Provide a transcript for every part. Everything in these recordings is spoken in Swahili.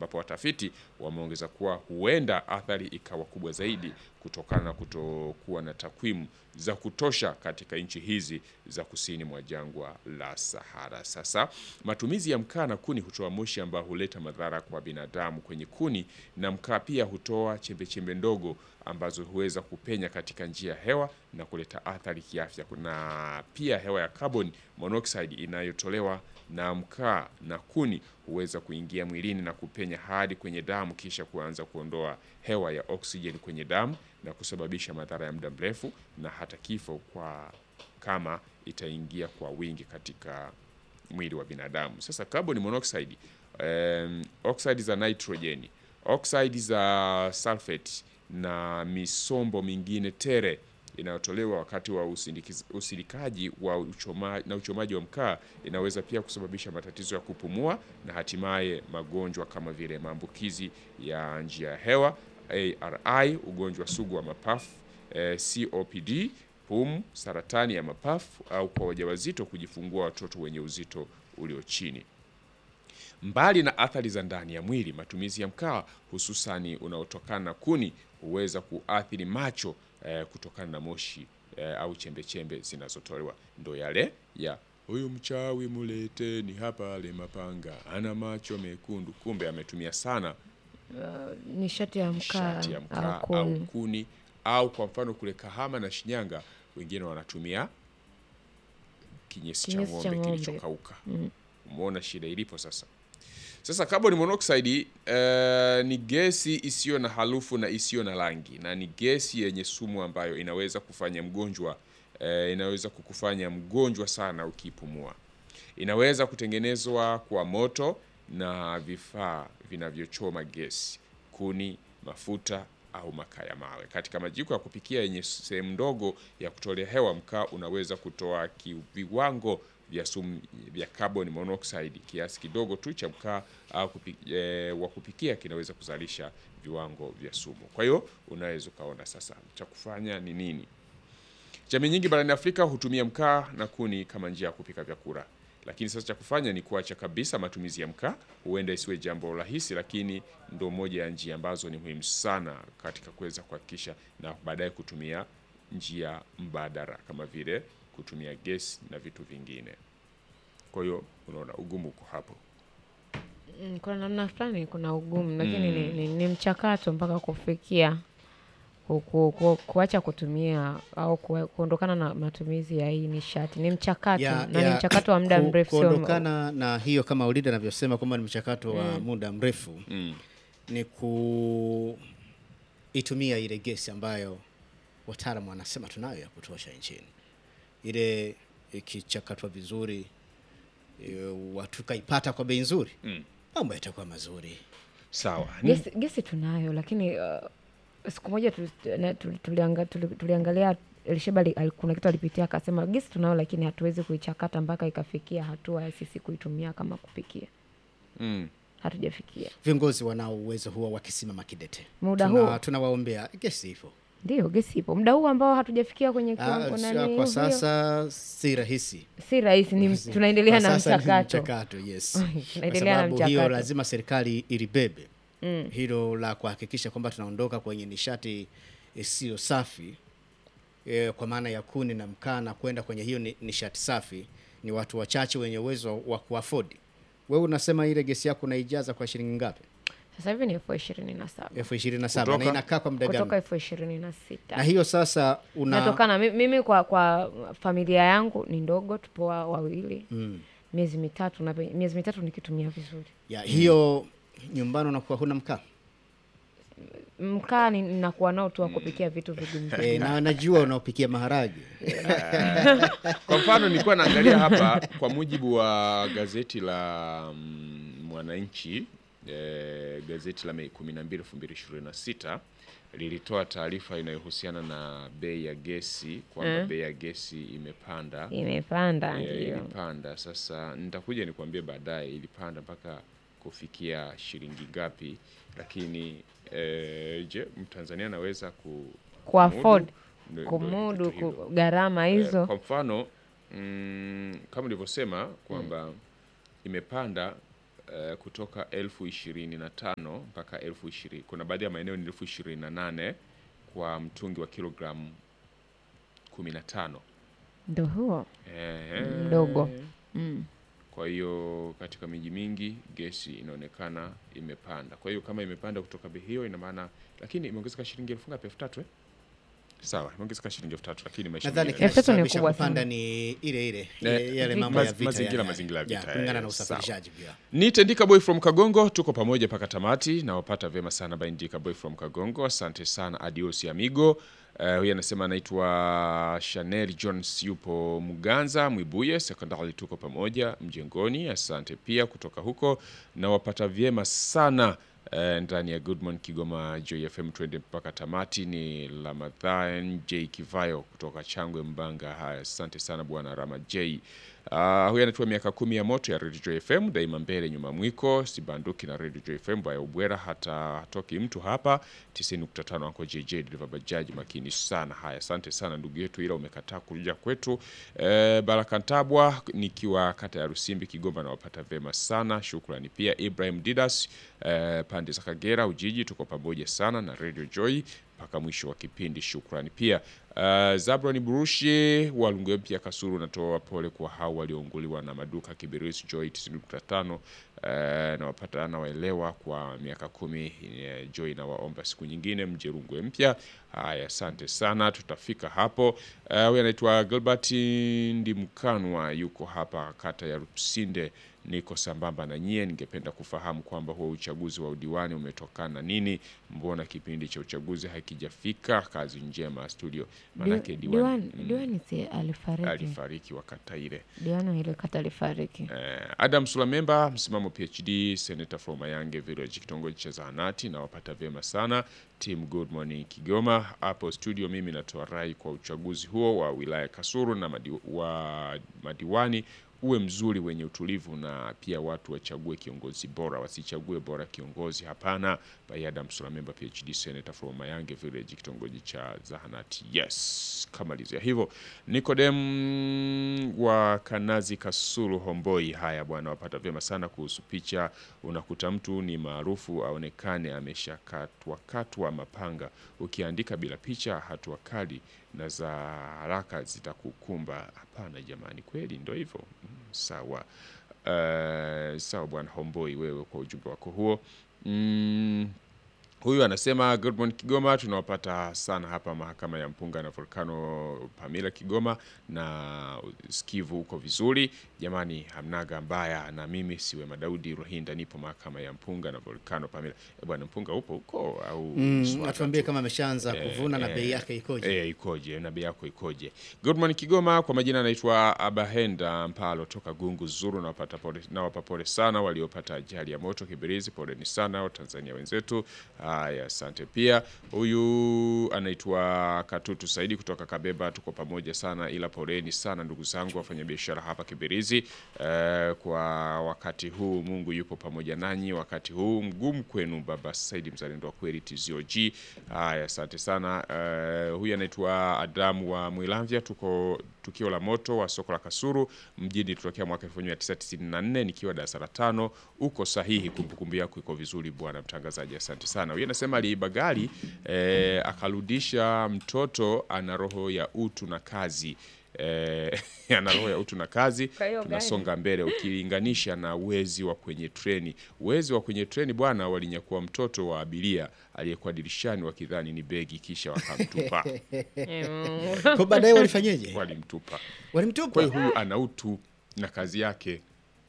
ambapo watafiti wameongeza kuwa huenda athari ikawa kubwa zaidi kutokana na kutokuwa na takwimu za kutosha katika nchi hizi za kusini mwa jangwa la Sahara. Sasa matumizi ya mkaa na kuni hutoa moshi ambao huleta madhara kwa binadamu kwenye kuni, na mkaa pia hutoa chembechembe ndogo ambazo huweza kupenya katika njia ya hewa na kuleta athari kiafya, na pia hewa ya carbon monoxide inayotolewa na mkaa na kuni huweza kuingia mwilini na kupenya hadi kwenye damu kisha kuanza kuondoa hewa ya oksijeni kwenye damu na kusababisha madhara ya muda mrefu na hata kifo kwa kama itaingia kwa wingi katika mwili wa binadamu. Sasa carbon monoxide, um, oxide za nitrojeni, oxide za sulfate na misombo mingine tere inayotolewa wakati wa usindikiz- usindikaji wa uchoma, na uchomaji wa mkaa inaweza pia kusababisha matatizo ya kupumua na hatimaye magonjwa kama vile maambukizi ya njia ya hewa, ARI, ugonjwa sugu wa mapafu, eh, COPD, pumu, saratani ya mapafu au kwa wajawazito kujifungua watoto wenye uzito ulio chini. Mbali na athari za ndani ya mwili, matumizi ya mkaa hususani unaotokana na kuni huweza kuathiri macho eh, kutokana na moshi eh, au chembechembe zinazotolewa. Ndo yale ya huyu mchawi muleteni hapa ale mapanga, ana macho mekundu, kumbe ametumia sana nishati ya mkaa nishati ya mkaa au au kuni. kuni au kwa mfano kule Kahama na Shinyanga wengine wanatumia kinyesi cha Kinyesi cha ng'ombe ng'ombe. kilichokauka. Umeona shida ilipo sasa. Sasa carbon monoxide eh, ni gesi isiyo na harufu na isiyo na rangi na ni gesi yenye sumu ambayo inaweza kufanya mgonjwa eh, inaweza kukufanya mgonjwa sana ukipumua. Inaweza kutengenezwa kwa moto na vifaa vinavyochoma gesi, kuni, mafuta au makaa ya mawe. Katika majiko ya kupikia yenye sehemu ndogo ya kutolea hewa, mkaa unaweza kutoa ki- viwango vya sumu vya carbon monoxide. Kiasi kidogo tu cha mkaa au kupi, e, wa kupikia kinaweza kuzalisha viwango vya sumu. Kwa hiyo unaweza ukaona sasa cha kufanya ni nini. Jamii nyingi barani Afrika hutumia mkaa na kuni kama njia ya kupika vyakula, lakini sasa cha kufanya ni kuacha kabisa matumizi ya mkaa. Huenda isiwe jambo rahisi, lakini ndo moja ya njia ambazo ni muhimu sana katika kuweza kuhakikisha na baadaye kutumia njia mbadala kama vile kutumia gesi na vitu vingine. Kwa hiyo unaona ugumu uko hapo. Mm, kuna namna fulani kuna ugumu lakini ni, ni, ni mchakato mpaka kufikia ku, ku, ku, kuacha kutumia au ku, kuondokana na matumizi ya hii nishati ni mchakato Ya- na ya ni mchakato wa muda ku- mrefu sio kuondokana na hiyo kama Ulida anavyosema kwamba ni mchakato wa muda mrefu Mm. ni kuitumia ile gesi ambayo wataalamu wanasema tunayo ya kutosha nchini, ile ikichakatwa vizuri e, watu kaipata kwa bei nzuri, Mm. mambo yatakuwa mazuri. Sawa. gesi, gesi tunayo lakini uh, siku moja tu- na- tu- tulianga- tuli- tuliangalia Elisheba ali- ali- kuna kitu alipitia akasema gesi tunayo lakini hatuwezi kuichakata mpaka ikafikia hatua ya sisi kuitumia kama kupikia Mm. hatujafikia Viongozi wanao uwezo huo wakisimama kidete, Muda Tuna- huo. tunawaombea gesi hivyo. ndio gesi ipo muda huu ambao hatujafikia kwenye Ah, kiwango sa- nani kwa hiyo. sasa si rahisi si rahisi ni tunaendelea Kwa na sasa ni mchakato mchakato, yes. Tunaendelea kwa na sababu hiyo mchakato. lazima serikali ilibebe hilo la kuhakikisha kwamba tunaondoka kwenye nishati isiyo safi e, kwa maana ya kuni na mkaa na kwenda kwenye hiyo ni, nishati safi. Ni watu wachache wenye uwezo wa kuafodi. Wewe unasema ile gesi yako unaijaza kwa shilingi ngapi? sasa hivi ni elfu ishirini na saba elfu ishirini na saba na Kutoka- inakaa kwa muda kutoka gani? elfu ishirini na Na sita hiyo sasa una natokana mi- mimi kwa kwa familia yangu ni ndogo tupo wa- wawili mm, miezi mitatu na miezi mitatu nikitumia vizuri ya hiyo nyumbani unakuwa huna mkaa mkaa ni- ninakuwa nao tu wa kupikia vitu vigumu e, na najua unaopikia maharage Kwa mfano nilikuwa naangalia hapa kwa mujibu wa gazeti la mm, Mwananchi eh, gazeti la Mei 12 2026 lilitoa taarifa inayohusiana na bei ya gesi kwamba Mm. bei ya gesi imepanda. imepanda Eh, ndio ilipanda. Sasa nitakuja nikwambie baadaye ilipanda mpaka kufikia shilingi ngapi, lakini eh, je, Mtanzania anaweza ku Ku-afford, Ndo- ndo kumudu vitu hivyo. ku- gharama Eh, hizo Kwa mfano mm, kama nilivyosema kwamba imepanda eh, kutoka elfu ishirini na tano mpaka elfu ishirini kuna baadhi ya maeneo ni elfu ishirini na nane kwa mtungi wa kilogramu kumi na tano ndo huo Ehe. mdogo mm. Kwa hiyo katika miji mingi gesi inaonekana imepanda. Kwa hiyo kama imepanda kutoka bei hiyo, ina maana lakini imeongezeka shilingi elfu ngapi? elfu tatu eh? Sawa, imeongezeka shilingi elfu tatu lakini maisha nadhani mengine- Elfu tatu ni kinachosababisha kubwa kupanda sana. ni ile ile Eh, ile- yale vita. mambo ya Maz- vita mazingira- yale. mazingira ya Ya, vita, kulingana eh, na sawa. usafirishaji pia Ni Tendika Boy from Kagongo, tuko pamoja mpaka tamati. Nawapata vyema sana by Ndika Boy from Kagongo, asante sana, adios amigo. Uh, huyu anasema anaitwa Chanel Jones, yupo Mganza Mwibuye sekondari, tuko pamoja mjengoni, asante pia kutoka huko. Nawapata vyema sana uh, ndani ya Good Morning Kigoma Joy FM, twende mpaka tamati. Ni Ramadhan J Kivayo kutoka Changwe Mbanga. Haya, asante sana bwana Rama J. Uh, huyu anatua miaka kumi ya moto ya Radio Joy FM, daima mbele nyuma mwiko, sibanduki na Radio Joy FM baya ubwera, hata hatoki mtu hapa 90.5 anko JJ dereva bajaji makini sana. Haya, asante sana ndugu yetu, ila umekataa kuja kwetu. Eh, Baraka Ntabwa nikiwa kata ya Rusimbi Kigoma, nawapata vema sana, shukrani pia. Ibrahim Didas eh, pande za Kagera Ujiji, tuko pamoja sana na Radio Joy mpaka mwisho wa kipindi, shukrani pia. Uh, Zabron Burushi wa Lungwe mpya Kasuru, natoa pole kwa hao waliounguliwa na maduka Kibirizi Joy 90.5. Uh, nawapata nawaelewa kwa miaka kumi. eh, Joy nawaomba siku nyingine mje Rungwe mpya. Haya, asante sana, tutafika hapo. Uh, huyu anaitwa Gilbert Ndimkanwa, yuko hapa kata ya Rusinde. Niko sambamba na nyie, ningependa kufahamu kwamba huo uchaguzi wa udiwani umetokana na nini? Mbona kipindi cha uchaguzi hakijafika? Kazi njema studio, manake Di- diwani diwani mm, diwani si alifariki alifariki wakati ile. diwani ile kata alifariki Eh, Adam Sulamemba, msimamo PhD, Senator from Mayange Village, kitongoji cha Zahanati, na wapata vyema sana team Good Morning Kigoma hapo studio. Mimi natoa rai kwa uchaguzi huo wa wilaya Kasulu na madi, wa madiwani uwe mzuri wenye utulivu, na pia watu wachague kiongozi bora, wasichague bora kiongozi. Hapana. By Adam Sulamemba PhD, Senator from Mayange Village, kitongoji cha Zahanati. Yes, kamalizia hivyo. Nikodem wa Kanazi Kasulu Homboi. Haya bwana, wapata vyema sana kuhusu picha. Unakuta mtu ni maarufu aonekane ameshakatwa katwa mapanga, ukiandika bila picha, hatua kali na za haraka zitakukumba. Hapana jamani, kweli ndo hivyo. Mm, Sawa. Uh, sawa bwana Homboi, wewe kwa ujumbe wako huo mm, Huyu anasema good morning Kigoma, tunawapata sana hapa mahakama ya mpunga na volcano Pamila Kigoma, na skivu huko vizuri jamani, hamnaga mbaya. Na mimi siwe Madaudi Rohinda, nipo mahakama ya mpunga na volcano Pamila. E bwana, mpunga upo huko au Mm, Mswaga atuambie tu? kama ameshaanza kuvuna na eh, bei yake ikoje Eh, ikoje na bei yako ikoje? Good morning Kigoma, kwa majina anaitwa Abahenda Mpalo toka Gungu Zuru. Nawapata pole, nawapa pole sana waliopata ajali ya moto Kibirizi, poleni sana Watanzania wenzetu. Haya, asante pia. Huyu anaitwa Katutu Saidi kutoka Kabeba, tuko pamoja sana, ila poleni sana ndugu zangu wafanyabiashara hapa Kibirizi eh, kwa wakati huu. Mungu yupo pamoja nanyi wakati huu mgumu kwenu. Baba Saidi mzalendo wa kweli TZOG. Haya, asante sana. Eh, huyu anaitwa Adamu wa Mwilamvya, tuko tukio la moto wa soko la Kasuru mjini tutokea mwaka 1994 nikiwa darasa la tano. Uko sahihi, kumbukumbu yako iko vizuri bwana mtangazaji, asante sana. Huyu anasema aliiba gari eh, akarudisha mtoto, ana roho ya utu na kazi eh, ana roho ya utu na kazi. Kwa hiyo Tunasonga mbele ukilinganisha na wezi wa kwenye treni. Wezi wa kwenye treni bwana, walinyakua mtoto wa abiria aliyekuwa dirishani wakidhani ni begi, kisha wakamtupa kwa baadaye walifanyeje walimtupa. Kwa walimtupa hiyo huyu ana utu na kazi yake.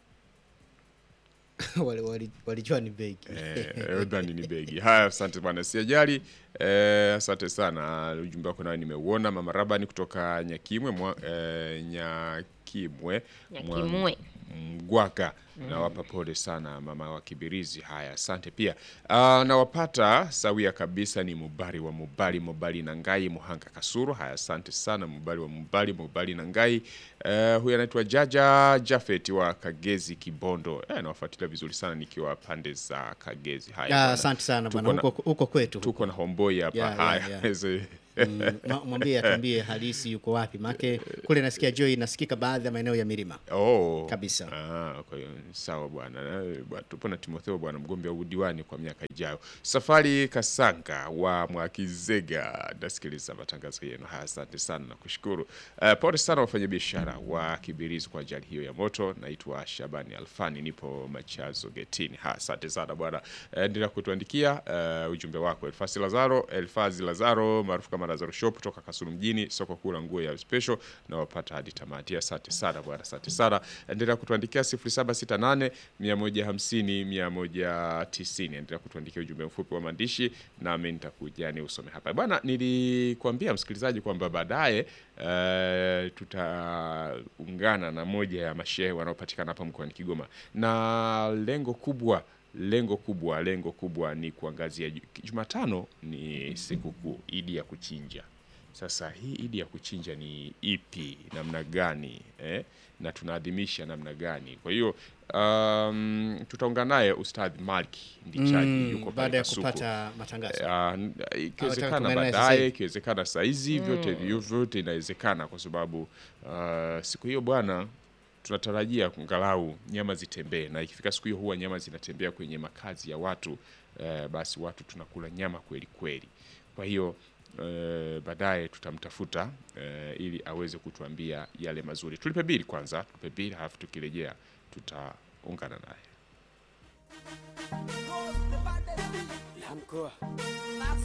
Wali- wali- walijua ni begi Eh, udhani ni begi. Haya, asante bwana, siajali. Eh, asante sana, ujumbe wako nayo nimeuona. Mama Rabani kutoka Nyakimwe mwa, eh, Nyakimwe mwa- Nyakimwe. Mgwaka nawapa pole sana mama wa Kibirizi. Haya, asante pia. Ah, nawapata sawia kabisa, ni Mubari wa Mubari, Mubari na Ngai, Muhanga Kasuru. Haya, asante sana Mubari wa Mubari, Mubari na Ngai. Eh, huyu anaitwa Jaja Jafet wa Kagezi Kibondo. Eh, nawafuatilia vizuri sana nikiwa pande za Kagezi. Haya, Ah, bwana. asante sana Tuko bwana na- huko huko kwetu tuko na homboi hapa Yeah, yeah, haya yeah. Ze- Mm, ma- mwambie atuambie halisi yuko wapi, maake kule nasikia Joy inasikika baadhi ya maeneo ya milima. Oh. Kabisa. Ah, kwa hiyo sawa bwana. Eh, bwana, Tupo na Timotheo bwana mgombea udiwani kwa miaka ijayo. Safari Kasanga wa Mwakizega, nasikiliza matangazo yenu haya, asante sana na kushukuru. Uh, pole sana wafanyabiashara wa Kibirizi kwa ajali hiyo ya moto. Naitwa Shabani Alfani, nipo Machazo getini. Ha, asante sana bwana. Eh, Endelea kutuandikia uh, ujumbe wako. Elfasi Lazaro, Elfazi Lazaro maarufu kama Lazaro Shop kutoka Kasulu mjini, soko kuu la nguo ya special na wapata hadi tamati. Asante sana bwana, asante sana. Endelea kutuandikia 0768 150 190. Endelea kutuandikia ujumbe mfupi wa maandishi nami nitakuja ni usome hapa bwana. Nilikwambia msikilizaji kwamba baadaye eh, tutaungana na moja ya mashehe wanaopatikana hapa mkoani Kigoma na lengo kubwa lengo kubwa lengo kubwa ni kuangazia ju- Jumatano ni sikukuu Idi ya kuchinja. Sasa hii Idi ya kuchinja ni ipi, namna gani eh? na tunaadhimisha namna gani? Kwa hiyo um, tutaungana naye Ustadh Malki Ndichaji Mm, yuko pale baada ya Kasuku. kupata matangazo. Ah, n- ikiwezekana tuungane naye sasa baadaye, hivi. ikiwezekana saizi, vyote vyo- vyote inawezekana, kwa sababu ah, siku hiyo bwana, tunatarajia angalau nyama zitembee, na ikifika siku hiyo huwa nyama zinatembea kwenye makazi ya watu eh, basi watu tunakula nyama kweli kweli. Kwa hiyo eh, baadaye tutamtafuta eh, ili aweze kutuambia yale mazuri. Tulipe bili kwanza, tulipe bili, halafu tukirejea tutaungana naye. Ya mkoa